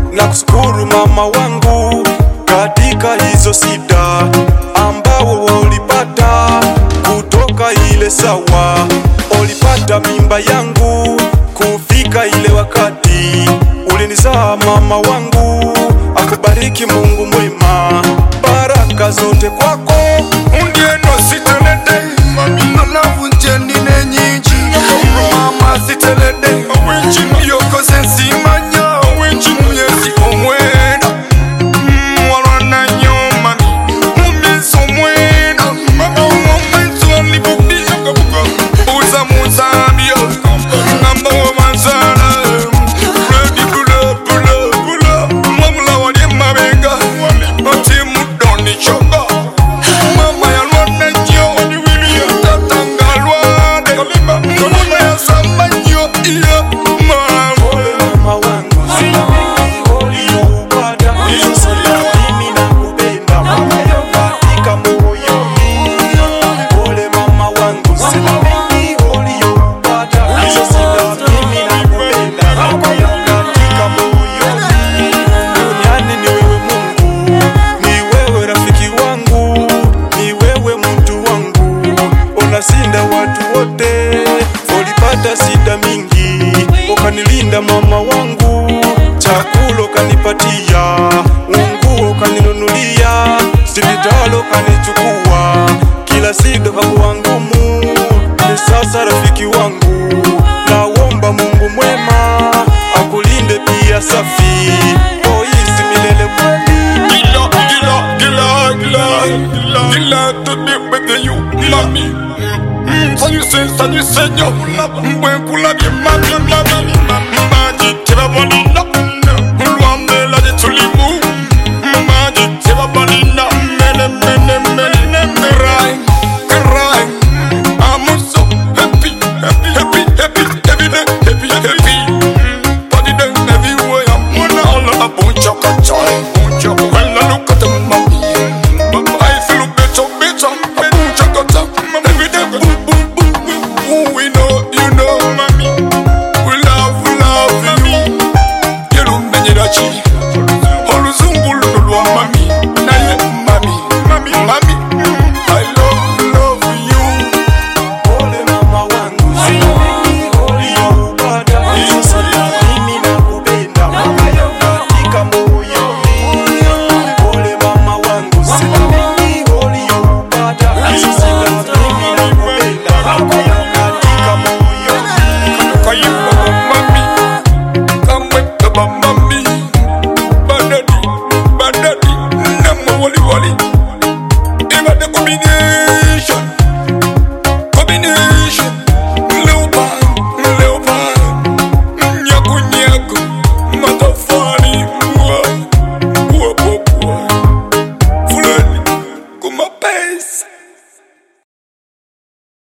na kushukuru mama wangu katika hizo sida ambao ulipata kutoka ile sawa, ulipata mimba yangu kufika ile wakati ulinizaa mama wangu, akubariki Mungu mwema, baraka zote kwako undieno sitelede nalavunjenine nyinji mama sitelede yokoze nsimanya myezi omwena mwalwana nyoma mumyezi omwena omwezi olibubiyogabuga uza muzambia ngamba womanzala redi bula bula bula mwamula wali mabenga oti mudoni choga mama yalwana nnyo tata ngalwade mama yasamba nnyo iyo mama mama wangu uliyoupata hizo sida, mimi nakupenda katika moyoni. Pole mama wangu, uliyoupata hizo sida, mimi nakupenda katika moyoni. Duniani ni wewe Mungu, ni wewe rafiki wangu, ni wewe mtu wangu, unasinda watu wote. Ulipata sida mingi, ukanilinda mama wangu, chakula ukanipatia, unguo ukaninunulia, sipitalo ukanichukua, kila sida kakuwa ngumu. Ni sasa rafiki wangu, naomba Mungu mwema akulinde pia safi, oisi milele kweli. Gila, gila, gila, gila, gila, gila to be with you, mami. Mm, mm, Salut, c'est, salut, Seigneur. Mbwe kula bie mami, mami.